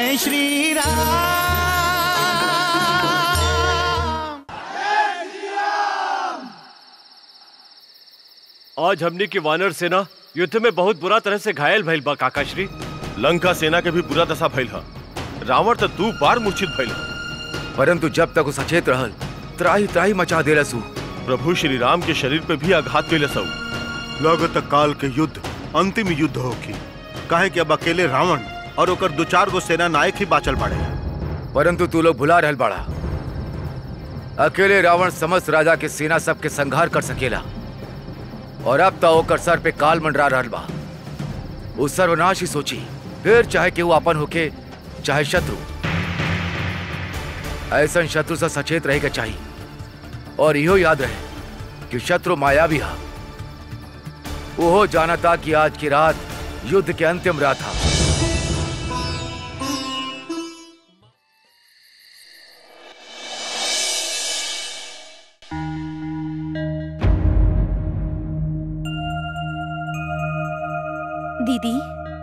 जय श्री राम आज हमने की वानर सेना युद्ध में बहुत बुरा तरह से घायल भइल बा काकाश्री लंका सेना के भी बुरा दशा भइल ह रावण तो दो बार मूर्छित भइल ह परंतु जब तक वो सचेत रहल त्राही त्राही मचा देला सू प्रभु श्री राम के शरीर पे भी आघात कैले सऊ लगत काल के युद्ध अंतिम युद्ध होगी काहे कि अब अकेले रावण और ओकर दो चार गो सेना नायक ही बाचल बाड़े परंतु तू लोग भुला रहल बाड़ा अकेले रावण समस्त राजा के सेना सबके संहार कर सकेला और अब तो ओकर सर पे काल मंडरा रहल बा वो सर्वनाश ही सोची फिर चाहे कि वो अपन होके चाहे शत्रु ऐसा शत्रु से सचेत रहेगा चाहिए और इहो याद रहे कि शत्रु मायावी हा वो जाना था कि आज की रात युद्ध के अंतिम रात था दीदी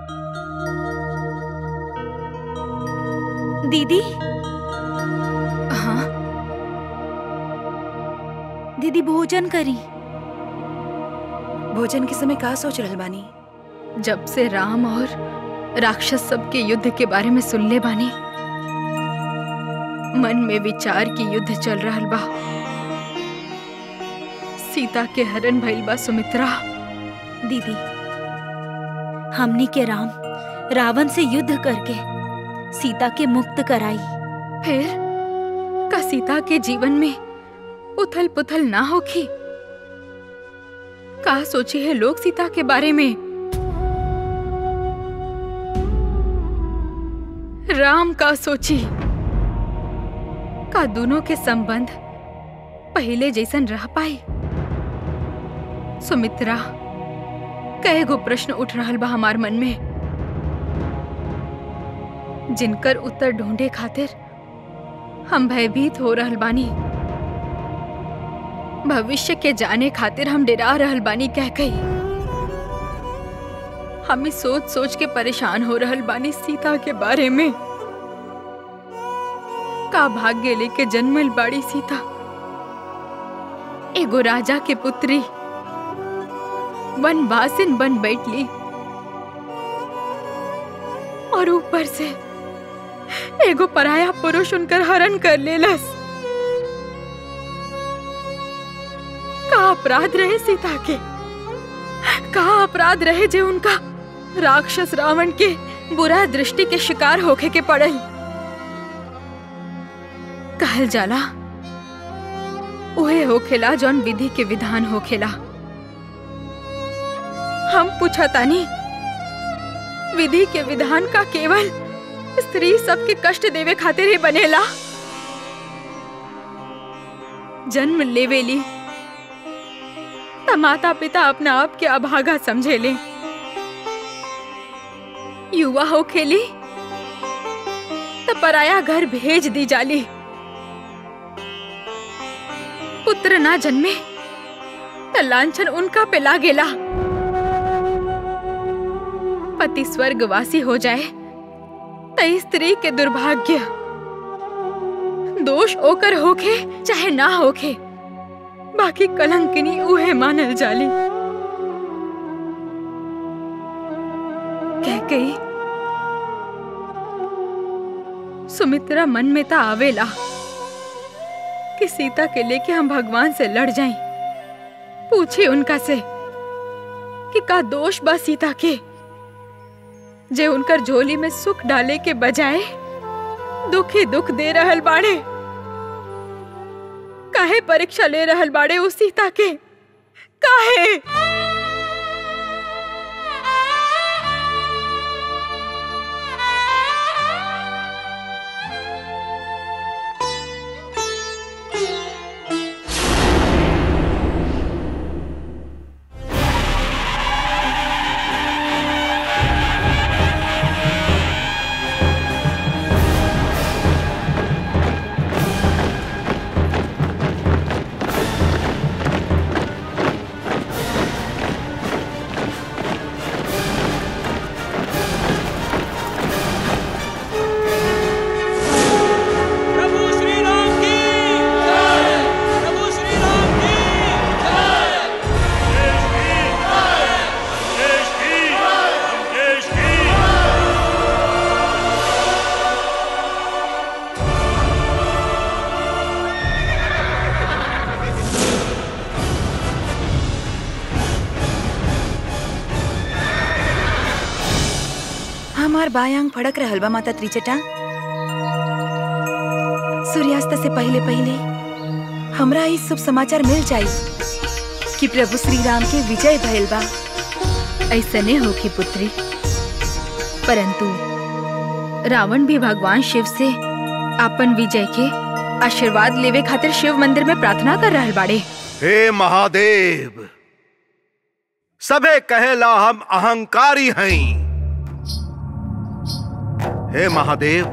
दीदी हाँ दीदी भोजन करी भोजन के समय का सोच रहल बानी जब से राम और राक्षस सब के युद्ध के बारे में सुन ले बानी मन में विचार की युद्ध चल रहा बा सीता के हरण भइल बा सुमित्रा दीदी हमनी के राम रावण से युद्ध करके सीता के मुक्त कराई फिर का सीता के जीवन में उथल पुथल ना होखी का सोचे है लोग सीता के बारे में राम का सोची का दोनों के संबंध पहले जैसन रह पाई सुमित्रा कई गो प्रश्न उठ रहल बा हमार मन में जिनकर उत्तर ढूंढे खातिर हम भयभीत हो रहल बानी भविष्य के जाने खातिर हम डेरा रहल बानी कह कही हम ही सोच सोच के परेशान हो रहल बानी सीता के बारे में का भाग्य लेके जन्मल बाड़ी सीता एगो राजा के पुत्री वनवासिन बन बैठली और ऊपर से एगो पराया पुरुष उनकर हरण कर लेलस का अपराध रहे सीता के का अपराध रहे जे उनका राक्षस रावण के बुरा दृष्टि के शिकार होके के पड़ल कहल जाला उहे होखेला जौन विधि के विधान होखेला हम पूछा तानी विधि के विधान का केवल स्त्री सबके कष्ट देवे खातिर ही बनेला जन्म लेवेली त माता पिता अपना आप के अभागा समझेले युवा हो खेली त पराया घर भेज दी जाली पुत्र ना जन्मे त लांछन उनका पे लागेला पति स्वर्गवासी हो जाए त स्त्री के दुर्भाग्य दोष ओकर होखे चाहे ना होखे बाकी कलंकिनी उहे मानल जाली कह गई सुमित्रा मन में ता आवेला कि सीता के लेके हम भगवान से लड़ जाएं पूछे उनका से कि का दोष बा सीता के जे उनकर झोली में सुख डाले के बजाय दुख ही दुख दे रहल बाड़े काहे परीक्षा ले रहल बाड़े उस सीता के काहे तोहार बायांग फड़क रहल बा माता त्रिचटा सूर्यास्त से पहले पहले हमरा ई शुभ समाचार मिल जाई कि प्रभु श्री राम के विजय भइल बा ऐसने होखी पुत्री परंतु रावण भी भगवान शिव से अपन विजय के आशीर्वाद लेवे खातिर शिव मंदिर में प्रार्थना कर रहल बाड़े हे महादेव सबे कहेला हम अहंकारी हैं हे महादेव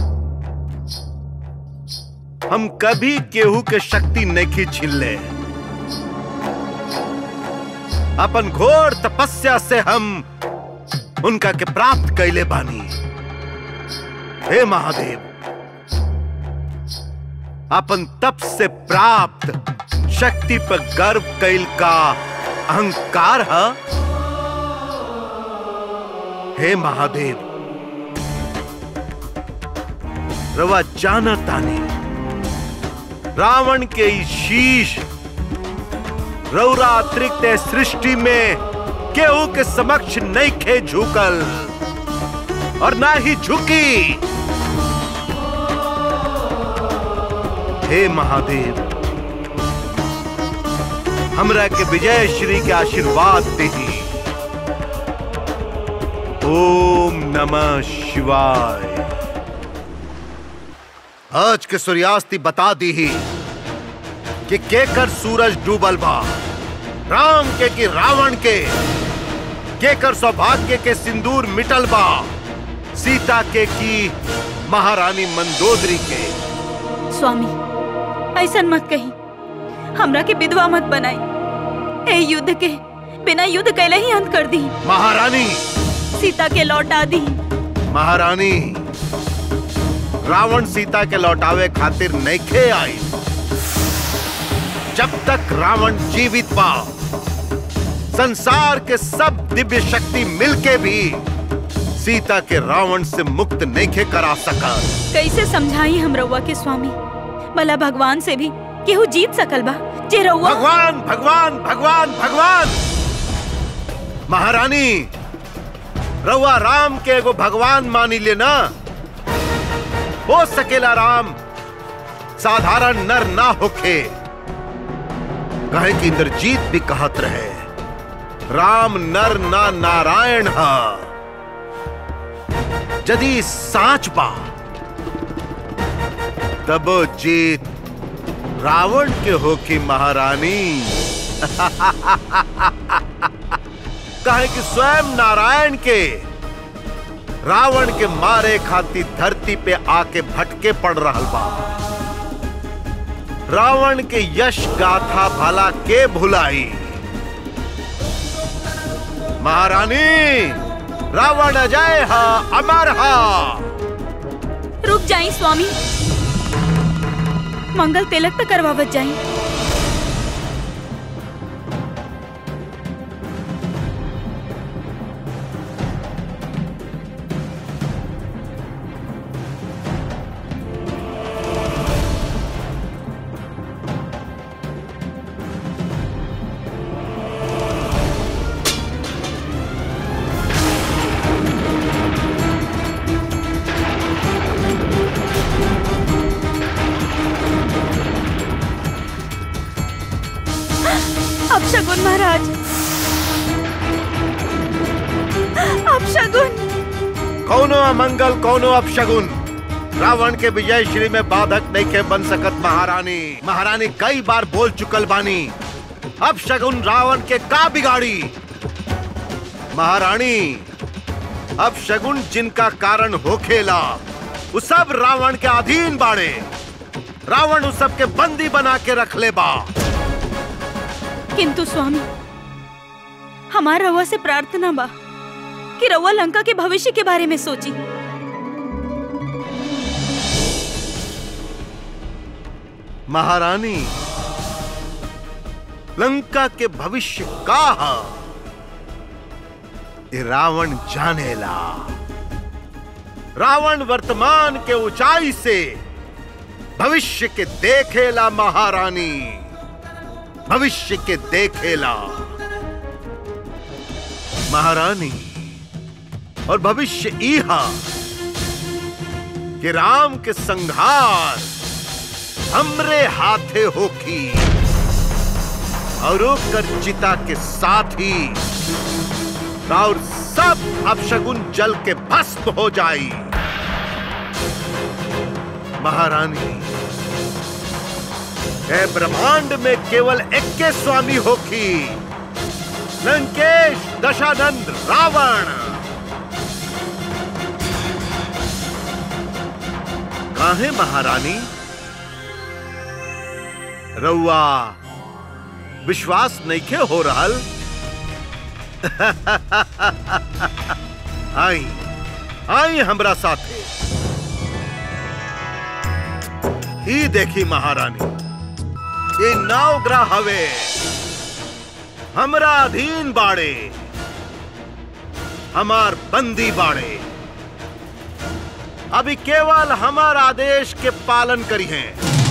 हम कभी केहू के शक्ति नहीं छिल्ले अपन घोर तपस्या से हम उनका के प्राप्त कैले बानी हे महादेव अपन तप से प्राप्त शक्ति पर गर्व कैल का अहंकार है हे महादेव रवा जाना तानी रावण के ई शीश रौरा अतिरिक्त सृष्टि में केहू के समक्ष नहीं खे झुकल और ना ही झुकी हे महादेव हमरा के विजय श्री के आशीर्वाद दही ओम नमः शिवाय आज के सूर्यास्ती बता दी ही कि केकर सूरज डूबल बा राम के कि रावण के केकर सौभाग्य के सिंदूर मिटल बा सीता के की महारानी मंदोदरी के स्वामी ऐसन मत कही हमरा के विधवा मत बनाई ए युद्ध के बिना युद्ध कैले ही अंत कर दी महारानी सीता के लौटा दी महारानी रावण सीता के लौटावे खातिर नैखे आई जब तक रावण जीवित बा संसार के सब दिव्य शक्ति मिलके भी सीता के रावण से मुक्त नैखे करा सका कैसे समझाई हम रउआ के स्वामी भला भगवान से भी केहू जीत सकल बा जे रउआ भगवान भगवान भगवान भगवान महारानी रउआ राम के एगो भगवान मानी ले ना हो सकेला राम साधारण नर ना होखे कहे कि इंद्रजीत भी कहत रहे राम नर ना नारायण हा यदि साच बा तब जीत रावण के होकी महारानी कहे कि स्वयं नारायण के रावण के मारे खाती धरती पे आके भटके पड़ रहा बा रावण के यश गाथा भला के भुलाई महारानी रावण अजय हा अमर हा रुक जाई स्वामी मंगल तिलक पे करवावत जाई अब शगुन महाराज अब शगुन कौनो अमंगल कौनो अपशगुन रावण के विजय श्री में बाधक नहीं के बन सकत महारानी महारानी कई बार बोल चुकल बानी अब शगुन रावण के का बिगाड़ी महारानी अब शगुन जिनका कारण होखेला वो सब रावण के अधीन बाड़े रावण उस सब के बंदी बना के रख ले बा किंतु स्वामी हमार रउआ से प्रार्थना बा कि रउआ लंका के भविष्य के बारे में सोची महारानी लंका के भविष्य का हा ये रावण जानेला रावण वर्तमान के ऊंचाई से भविष्य के देखेला महारानी भविष्य के देखेला महारानी और भविष्य इहा कि राम के संहार हमरे हाथे होखी और ओकर चिता के साथ ही और सब अपशगुन जल के भस्म हो जाई महारानी ए ब्रह्मांड में केवल इक्के स्वामी होखी लंकेश दशानंद रावण काहे महारानी रउआ विश्वास नइखे हो रहल आई आई हमरा साथे ई देखी महारानी ये नौ ग्रह हवे हमरा अधीन बाड़े हमार बंदी बाड़े अभी केवल हमार आदेश के पालन करी हैं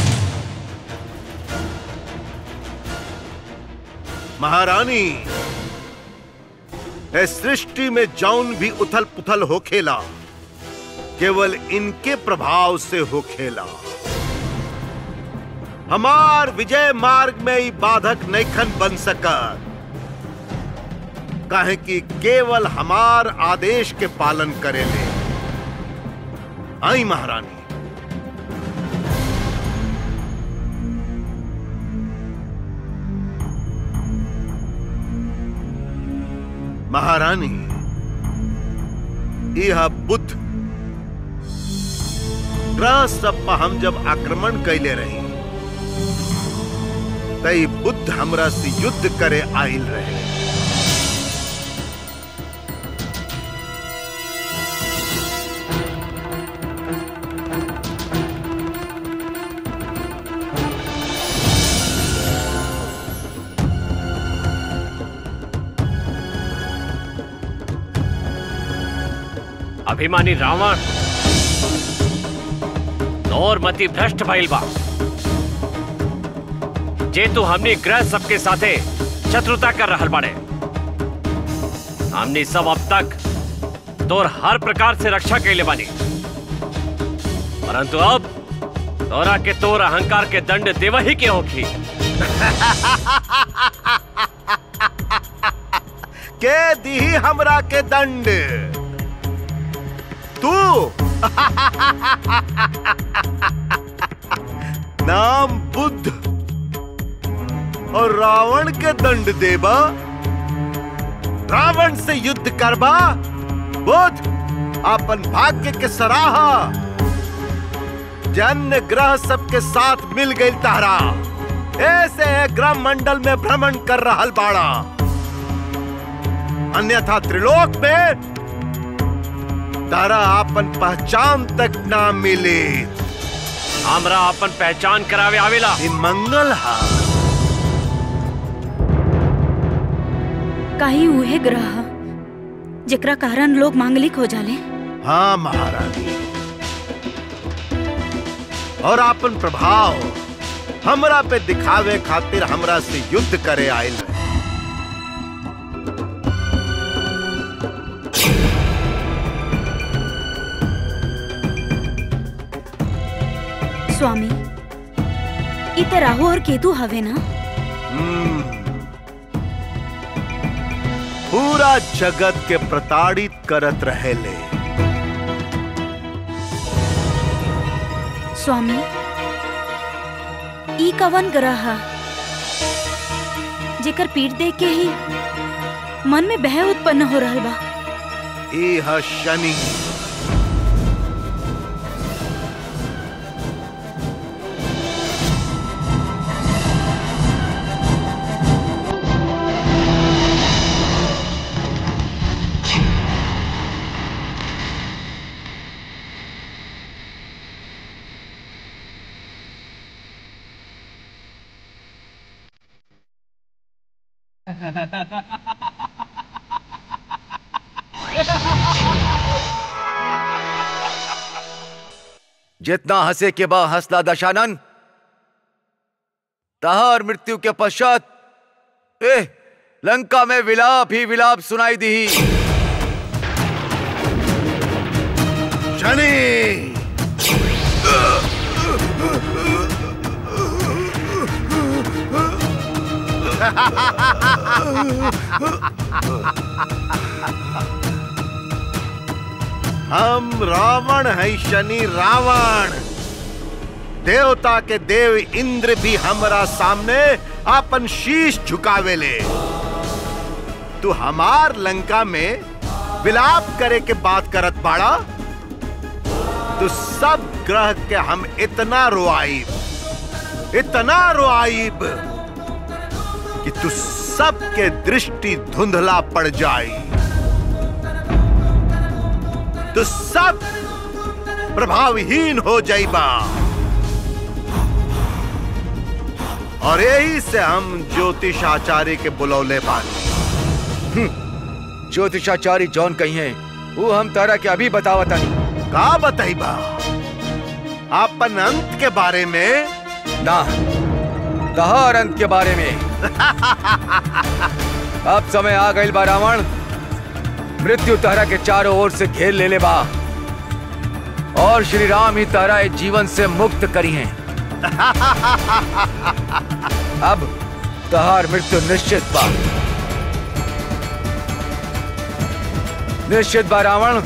महारानी इस सृष्टि में जौन भी उथल पुथल हो खेला केवल इनके प्रभाव से हो खेला हमार विजय मार्ग में ही बाधक नैखन बन सकत काहे कि केवल हमार आदेश के पालन करेले आई महारानी महारानी यह बुद्ध ग्रह सब पर हम जब आक्रमण कैले रही तई बुद्ध हमरा से युद्ध करे आइल रहे अभिमानी रावण और मति भ्रष्ट भइल बा जे तू हमनी ग्रह सबके साथे शत्रुता कर रहल बाड़े हमनी सब अब तक तोर हर प्रकार से रक्षा कैले बानी परंतु अब तोरा के तोर अहंकार के दंड देव ही के होखी के दी हमरा के दंड तू नाम बुद्ध और रावण के दंड देबा रावण से युद्ध करबा बुद्ध अपन भाग्य के सराहा जन्य ग्रह सबके साथ मिल गई तारा ऐसे ग्रह मंडल में भ्रमण कर रहल बाड़ा अन्यथा त्रिलोक में तारा अपन पहचान तक ना मिले हमरा अपन पहचान करावे आवेला ई मंगल हा काही उहे ग्रह जेकरा कारण लोग मांगलिक हो जाले हाँ महारानी और अपन प्रभाव हमरा पे दिखावे खातिर हमरा से युद्ध करे आयल रहे स्वामी ई त राहु और केतु हवे ना हम्म। पूरा जगत के प्रताड़ित करत रहेले स्वामी ई कवन ग्रह ह? जेकर पीठ देख के ही मन में बह उत्पन्न हो रहल बा ई ह शनि जितना हंसे के बा हंसला दशानन तहार मृत्यु के पश्चात ए लंका में विलाप ही विलाप सुनाई दी शनि हम रावण है शनि रावण देवता के देव इंद्र भी हमरा सामने अपन शीश झुकावेले तू हमार लंका में विलाप करे के बात करत बाड़ा तो सब ग्रह के हम इतना रोआईब इतना रोआईब कि तू सबके दृष्टि धुंधला पड़ जाई तो सब प्रभावहीन हो जाइबा और यही से हम ज्योतिषाचार्य के बुलौले बानी ज्योतिषाचार्य जौन कही है वो हम तारा के अभी बतावता का बताइबा आपन अंत के बारे में ना तहार अंत के बारे में अब समय आ गई बा रावण मृत्यु तारा के चारों ओर से घेर ले ले बा और श्री राम ही तारा इस जीवन से मुक्त करी हैं अब तहार मृत्यु निश्चित बा निश्चित बा रावण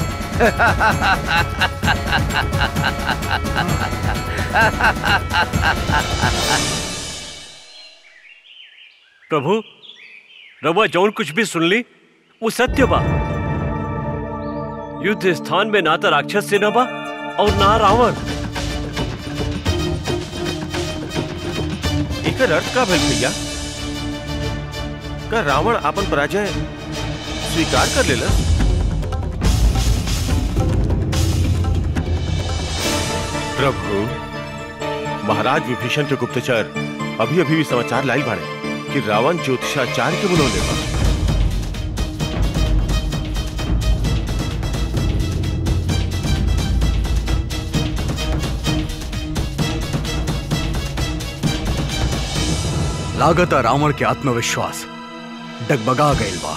प्रभु रवा जौन कुछ भी सुन ली वो सत्य बा युद्ध स्थान में ना तो राक्षस सेना बा और ना रावण एकर अर्थ का भइल भैया का रावण अपन पराजय स्वीकार कर लेला प्रभु महाराज विभीषण के गुप्तचर अभी अभी भी समाचार लाई बाड़े कि रावण ज्योतिषाचार्य के बुलौले बा लागत रावण के आत्मविश्वास डगबगा गईल बा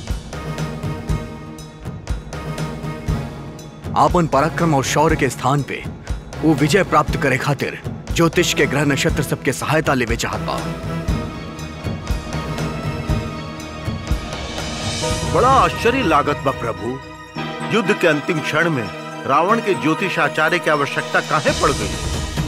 आपन पराक्रम और शौर्य के स्थान पे वो विजय प्राप्त करे खातिर ज्योतिष के ग्रह नक्षत्र सबके सहायता लेवे चाहत बा बड़ा आश्चर्य लागत बा प्रभु युद्ध के अंतिम क्षण में रावण के ज्योतिषाचार्य की आवश्यकता काहे पड़ गई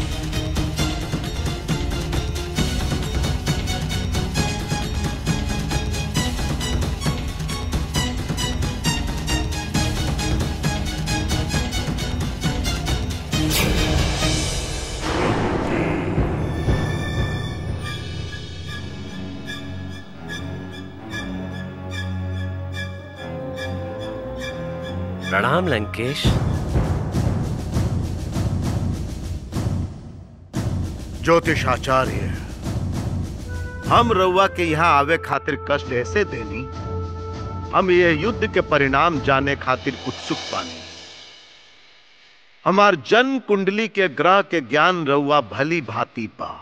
प्रणाम लंकेश ज्योतिषाचार्य हम रउआ के यहाँ आवे खातिर कष्ट ऐसे देनी हम ये युद्ध के परिणाम जाने खातिर उत्सुक पानी हमार जन्म कुंडली के ग्रह के ज्ञान रउआ भली भांति पा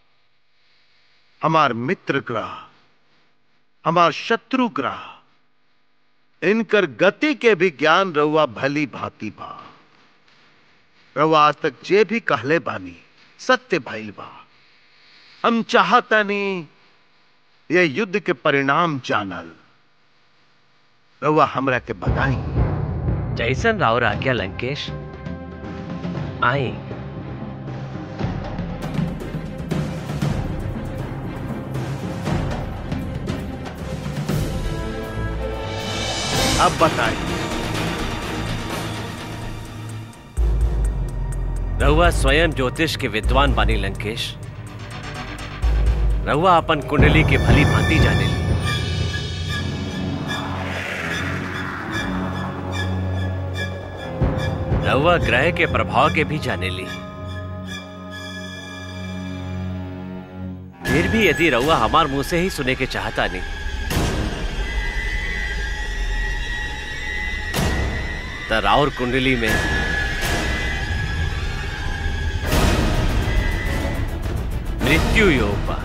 हमार मित्र ग्रह हमार शत्रु ग्रह इनकर गति के भी ज्ञान रउआ भली भांति बा रउआ आज तक जे भी कहले बानी सत्य भइल बा हम चाहतनी ये युद्ध के परिणाम जानल रउआ हमरा के बताई जैसन राव आज्ञा लंकेश आई अब बताई रहुआ स्वयं ज्योतिष के विद्वान बानी लंकेश रहुआ अपन कुंडली के भली भांति जाने ली रहुआ ग्रह के प्रभाव के भी जाने ली फिर भी यदि रहुआ हमार मुंह से ही सुने के चाहता नहीं तो राउर कुंडली में मृत्यु योग बा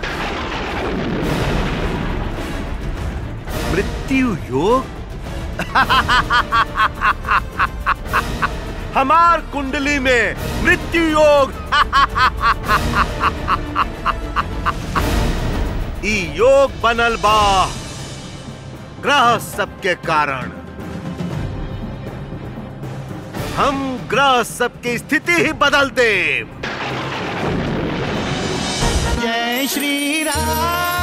मृत्यु योग हमार कुंडली में मृत्यु योग ई योग बनल बा ग्रह सबके कारण हम ग्रह सबकी स्थिति ही बदल दे जय श्री राम